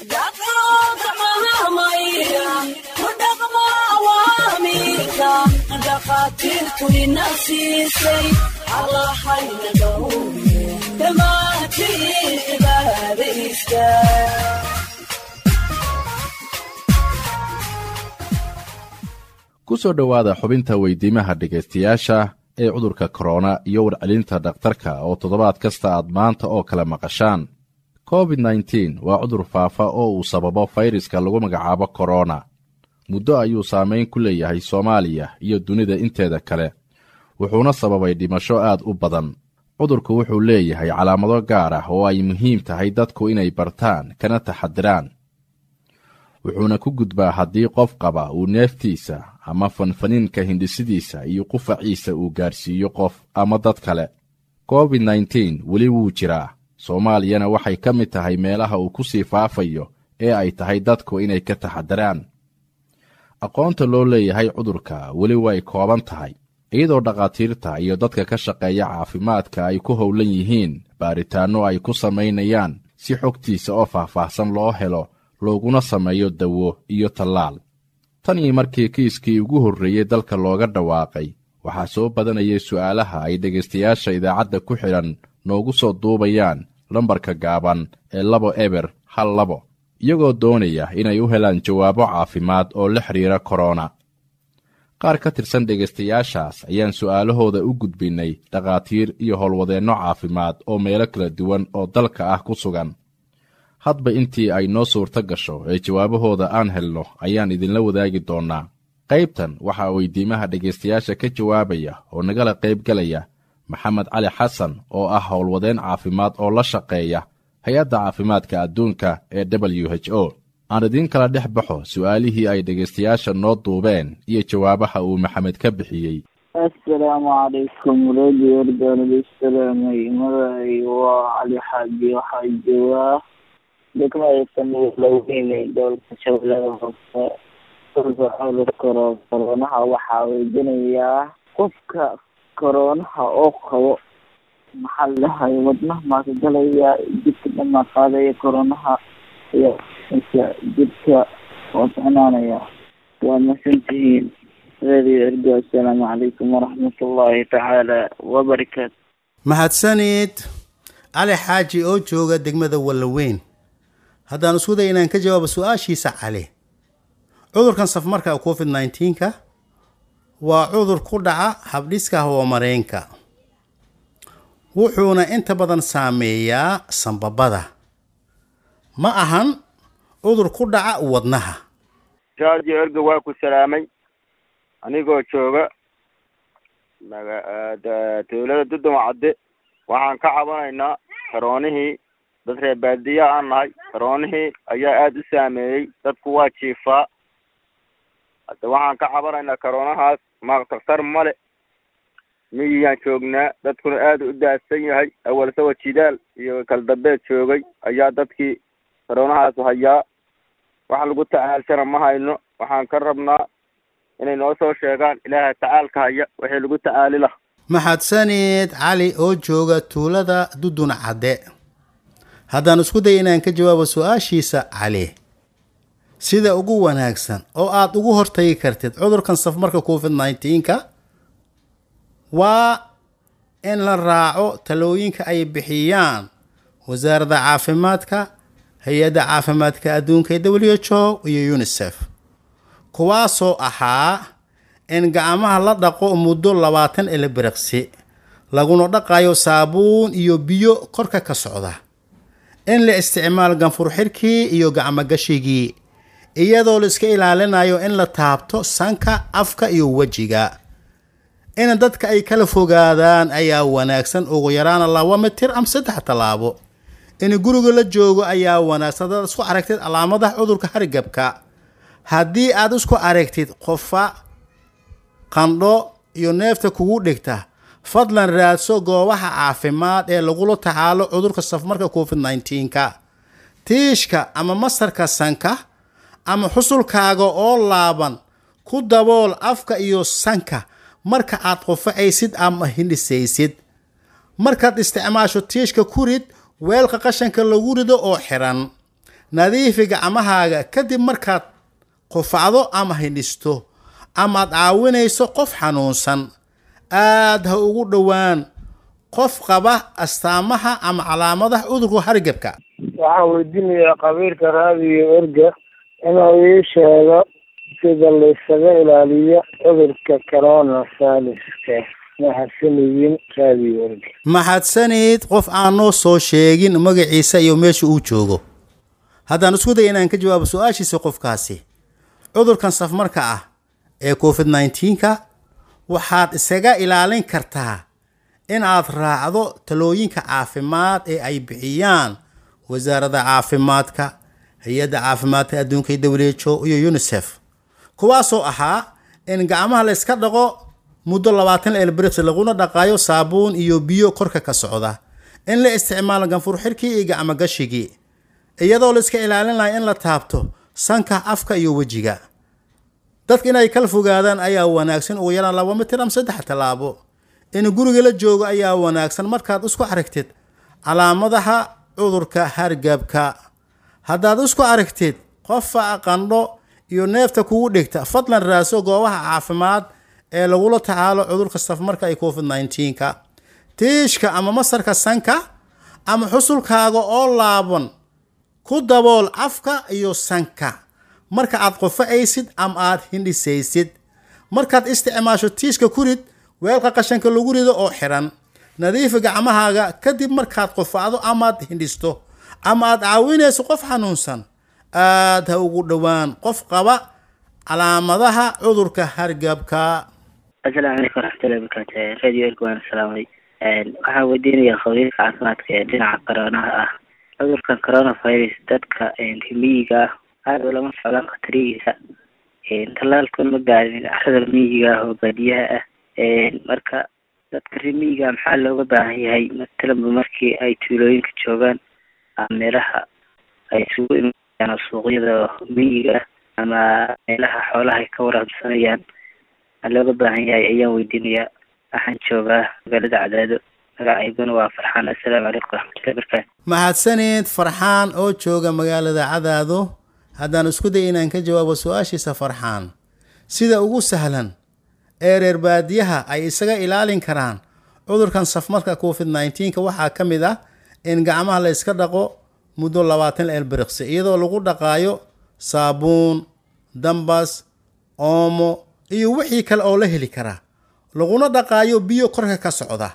dhakhaatiirtu ina siisay allahayna dhowre dhammaantiin cibaadaysta ku soo dhowaada xubinta weydiimaha dhegaystayaasha ee cudurka korona iyo warcelinta dhakhtarka oo toddobaad kasta aad maanta oo kale maqashaan covid nteen waa cudur faafa oo uu sababo fayraska lagu magacaabo korona muddo ayuu saamayn ku leeyahay soomaaliya iyo dunida inteeda kale wuxuuna sababay dhimasho aad u badan cudurku wuxuu leeyahay calaamado gaar ah oo ay muhiim tahay dadku inay bartaan kana taxadiraan wuxuuna ku gudbaa haddii qof qaba uu neeftiisa ama fanfaniinka hindhisidiisa iyo qufaciisa uu gaarsiiyo qof ama dad kale covid nteen weli wuu jiraa soomaaliyana waxay ka mid tahay meelaha uu ku sii faafayo ee ay tahay dadku inay ka taxadiraan aqoonta loo leeyahay cudurka weli way kooban tahay iyadoo dhakhaatiirta iyo dadka ka shaqeeya caafimaadka ay ku howlan yihiin baaritaanno ay ku samaynayaan si xogtiisa oo faahfaahsan loo helo looguna sameeyo dawo iyo tallaal tan iyo markii kiiskii ugu horreeyey dalka looga dhawaaqay waxaa soo badanayay su'aalaha ay dhegaystayaasha idaacadda ku xidhan noogu soo duubayaan lambarka gaaban ee labo eber hal labo iyagoo doonaya inay u helaan jawaabo caafimaad oo la xidhiira korona qaar ka tirsan dhegaystayaashaas ayaan su'aalahooda u gudbinnay dhakhaatiir iyo howlwadeenno caafimaad oo meelo kala duwan oo dalka ah ku sugan hadba intii ay noo suurto gasho ee jawaabahooda aan helno ayaan idinla wadaagi doonnaa qaybtan waxaa weydiimaha dhegaystayaasha ka jawaabaya oo nagala qaybgalaya maxamed cali xasan oo ah howlwadeen caafimaad oo la shaqeeya hay-adda caafimaadka adduunka ee w h o aan idiin kala dhex baxo su'aalihii ay dhegaystayaasha noo duubeen iyo jawaabaha uu maxamed ka bixiyey assalaamu calaykum radio ordaaladaysalaamay magacay waa cali xaaji waxaa joogaa degmada samilaweyne gobolka shabeellada hoose dhulka cudurka koro koroonaha waxaa weydinayaa qofka koroonaha oo qabo maxaa ladahay wadnaha maaka galaya jidka dhamaa qaadaya koroonaha iyo inka jidka oo socnaanaya waa masantihiin radio ergo assalaamu calaykum waraxmat ullaahi tacaala wabarakaatu mahadsanid cali xaaji oo jooga degmada wallaweyn haddaan isku day inaan ka jawaabo su-aashiisa cali cudurkan safmarka covid nneteen-ka waa cudur ku dhaca habdhiska hawamareenka wuxuuna inta badan saameeyaa sambabada ma ahan cudur ku dhaca wadnaha radio ergo waa ku salaamay anigoo jooga dowlada duduma cadde waxaan ka cabanaynaa karoonihii dad reer baadiya aan nahay karoonihii ayaa aada u saameeyey dadku waa jiifaa hadda waxaan ka cabanaynaa karoonahaas ma daktar male miyiyaan joognaa dadkuna aada u daadsan yahay awal sawa jidaal iyo kaldambeed joogay ayaa dadkii karoonahaas hayaa wax lagu tacaalshana ma hayno waxaan ka rabnaa inay noo soo sheegaan ilaaha tacaalka haya wixii lagu tacaali lah maxadsanid cali oo jooga tuulada dudun cadde haddaan isku day inaan ka jawaabo su-aashiisa cali sida ugu wanaagsan oo aada ugu hortagi kartid cudurkan safmarka covid nneteen-ka waa in la raaco talooyinka ay bixiyaan wasaaradda caafimaadka hay-adda caafimaadka adduunka ee w h o iyo unisef kuwaasoo ahaa in gacmaha la dhaqo muddo labaatan ilibiriqsi laguna dhaqayo saabuun iyo biyo korka ka socda in la isticmaal ganfur xirkii iyo gacmogashigii iyadoo la iska ilaalinayo in la taabto sanka afka iyo wejiga in dadka ay kala fogaadaan ayaa wanaagsan ugu yaraana laba mitir ama saddex tallaabo in guriga la joogo ayaa wanaagsan hadaad isku aragtid calaamadaha cudurka hargabka haddii aad isku aragtid qofa qandho iyo neefta kugu dhigta fadlan raadso goobaha caafimaad ee lagula tacaalo cudurka safmarka covid nneteen-ka tiishka ama masarka sanka ama xusulkaaga oo laaban ku dabool afka iyo sanka marka aad qufacaysid ama hindhisaysid markaad isticmaasho tiishka ku rid weelka qashanka lagu rido oo xiran nadiifi gacmahaaga kadib markaad qufacdo ama hindhisto amaad caawinayso qof xanuunsan aad ha ugu dhowaan qof qaba astaamaha ama calaamadaha cudurka hargebka waxaan weydiinayaa qabiilka raadiyo erga inuu ii sheego sida laysaga ilaaliyo cudurka corona viruska mahadsanidin raadiyo erga maxadsanid qof aan noo soo sheegin magaciisa iyo meesha uu joogo haddaan isku day inaan ka jawaabo su-aashiisa qofkaasi cudurkan safmarka ah ee covid 19ka waxaad isaga ilaalin kartaa in aad raacdo talooyinka caafimaad ee ay bixiyaan wasaaradda caafimaadka hay-adda caafimaadka adduunka who iyo unisef kuwaasoo ahaa in gacmaha la iska dhaqo muddo labaatan elbriks laguna dhaqaayo saabuun iyo biyo korka ka socda in la isticmaalo ganfur xirkii iyo gacmo gashigii iyadoo la iska ilaalin lahay in la taabto sanka afka iyo wejiga dadka inay kala fogaadaan ayaa wanaagsan ugu yaraan laba mitir ama saddex tallaabo in guriga la joogo ayaa wanaagsan markaad isku aragtid calaamadaha cudurka hargabka haddaad isku aragtid qofa qandho iyo neefta kugu dhigta fadlan raaso goobaha caafimaad ee lagula tacaalo cudurka safmarka ee covid 19ka tiishka ama masarka sanka ama xusulkaaga oo laaban ku dabool afka iyo sanka marka aad qofa'aysid ama aad hindhisaysid markaad isticmaasho tiishka ku rid weelka qashanka lagu rido oo xiran nadiifi gacmahaaga kadib markaad qofacdo amaad hindhisto ama aad caawinayso qof xanuunsan aad ha ugu dhowaan qof qaba calaamadaha cudurka hargabka asalaamu calaykum waraxmatullahi wabarakaatu radio erga waan salaamay waxaan weydiinayaa khabiirka caafimaadka ee dhinaca coroonaha ah cudurkan coronavirus dadka miyiga ah aada ulama socdaan khatarihiisa tallaalkun ma gaarin carada miyiga ah oo baadiyaha ah marka dadka reer miyiga maxaa looga baahan yahay matalanba markii ay tuulooyinka joogaan ama meelaha ay isugu imaayaan oo suuqyada miyiga ah ama meelaha xoolaha ay ka waraabsanayaan maxaa looga baahan yahay ayaan weydiinayaa waxaan joogaa magaalada cadaado magacayguna waa farxaan assalaamu calaykum waraxmatullahi wabarakaatu mahadsanid farxaan oo jooga magaalada cadaado haddaan isku day inaan ka jawaabo su-aashiisa farxaan sida ugu sahlan ee reer baadiyaha ay isaga ilaalin karaan cudurkan safmarka covid 19ka waxaa ka mid ah in gacmaha la iska dhaqo muddo labaatan elbiriqsi iyadoo lagu dhaqaayo saabuun dambas oomo iyo wixii kale oo la heli karaa laguna dhaqaayo biyo korka ka socda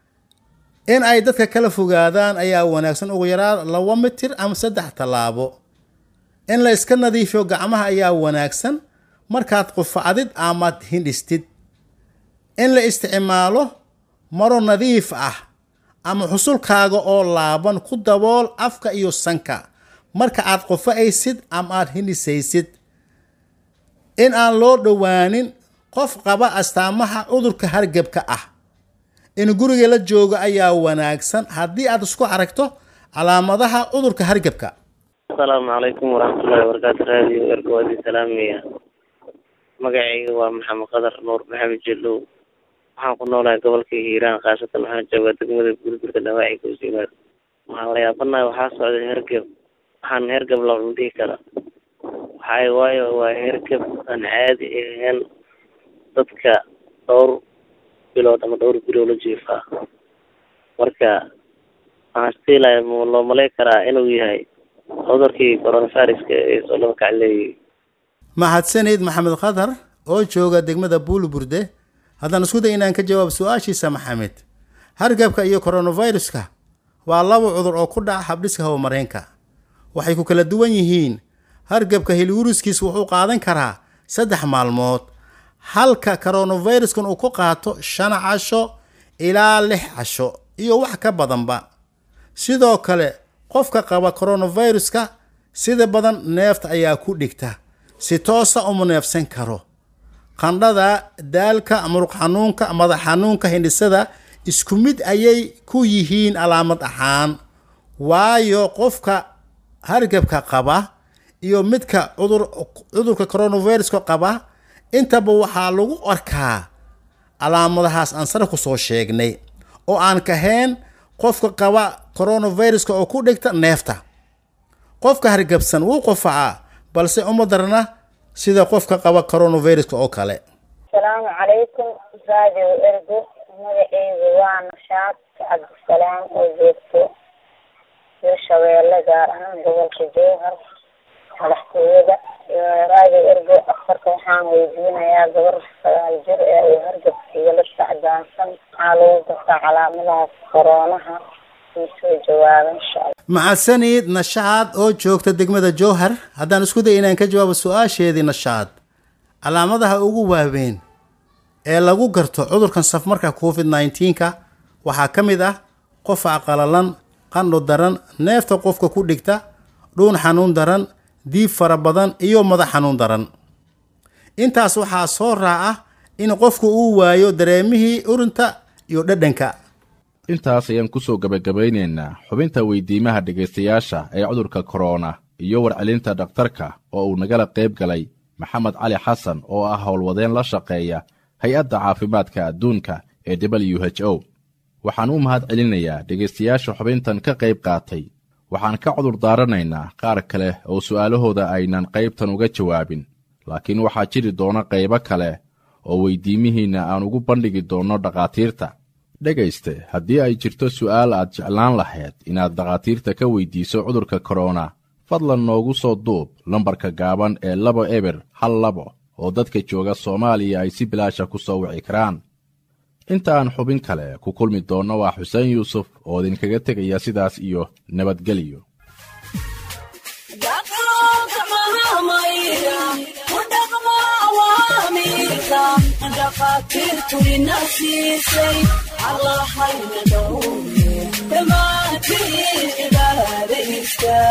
in ay dadka kala fogaadaan ayaa wanaagsan ugu yaraa laba mitir ama saddex tallaabo in la iska nadiifiyo gacmaha ayaa wanaagsan markaad qufacdid amaad hindhistid in la isticmaalo maro nadiif ah ama xusulkaaga oo laaban ku dabool afka iyo sanka marka aad qufa'aysid ama aad hindhisaysid in aan loo dhowaanin qof qaba astaamaha cudurka hargebka ah in guriga la joogo ayaa wanaagsan haddii aad isku aragto calaamadaha cudurka hargebka asalaamu calaykum waraxmatullahi wabarakaatu raadiyo erga waa idin salaamaya magacayga waa maxamed qadar nuur maxamed jellow waxaan ku noolahay gobolka hiiraan khaasatan waxaan joogaa degmada burburka dhawaaci goosimaad waxaan la yaabanahay waxaa socda hergeb waxaan hergeb la dhihi karaa waxay waayo waa hergeb aan caadi ahayn dadka dhowr bilood ama dhowr bilood la jiifaa marka waxaan istiilaya loo malay karaa inuu yahay cudurkii coronaviruska ee soo laba kacleeyay mahadsanid maxamed khadar oo jooga degmada buulburde haddaan isku day inaan ka jawaab su-aashiisa maxamed hargabka iyo coronaviruska waa laba cudur oo ku dhaca habdhiska hawamareenka waxay ku kala duwan yihiin hargabka hilwiruskiis wuxuu qaadan karaa saddex maalmood halka coronaviruskan uu ku qaato shan casho ilaa lix casho iyo wax ka badanba sidoo kale qofka qaba coronaviruska sida badan neefta ayaa ku dhigta si toosa uma neefsan karo qandhada daalka muruq xanuunka madax xanuunka hindhisada isku mid ayay ku yihiin calaamad ahaan waayo qofka hargabka qaba iyo midka cudur cudurka coronaviruska qaba intaba waxaa lagu arkaa calaamadahaas aan sare kusoo sheegnay oo aan kahayn qofka qaba coronaviruska oo ku dhigta neefta qofka hargabsan wuu qofacaa balse uma darna sida qofka qaba coronaviruska oo kale asalaamu calaykum radio ergo magaceygu waa nashaad cabdisalaam oo joogto hirshabeelle gaar ahaan gobolka jowhar madaxtooyada radio ergo afarka waxaan weydiinayaa gabar sagaal jir ee uu hargabkiiyo la sacdaansan maxaa lagu gartaa calaamadaha koroonaha soo jawaaba insha alla macadsaniid nashaad oo joogta degmada jowhar haddaan isku day inaan ka jawaabo su-aasheedii nashaad calaamadaha ugu waaweyn ee lagu garto cudurkan safmarka covid nneteen-ka waxaa ka mid ah qofac qalalan qandho daran neefta qofka ku dhigta dhuun xanuun daran diib fara badan iyo madax xanuun daran intaas waxaa soo raaca in qofku uu waayo dareemihii urinta iyo dhadhanka intaas ayaan ku soo gebagabaynaynaa xubinta weydiimaha dhegaystayaasha ee cudurka korona iyo warcelinta dhakhtarka oo uu nagala qayb galay maxamed cali xasan oo ah howlwadeen la shaqeeya hay-adda caafimaadka adduunka ee w h o waxaan u mahad celinayaa dhegaystayaasha xubintan ka qayb qaatay waxaan ka cudur daaranaynaa qaar kale oo su'aalahooda aynan qaybtan uga jawaabin laakiin waxaa jiri doona qaybo kale oo weydiimihiinna aan ugu bandhigi doonno dhakhaatiirta dhegayste haddii ay jirto su'aal aad jeclaan lahayd inaad dhakhaatiirta ka weydiiso cudurka korona fadlan noogu soo duub lambarka gaaban ee laba eber hal labo oo dadka jooga soomaaliya ay si bilaasha ku soo wici karaan inta aan xubin kale ku kulmi doonno waa xuseen yuusuf oo idinkaga tegaya sidaas iyo nabadgelyo dhakhaatiirtu ina siisay allahayna dhowre dhammaantiin cibaada iska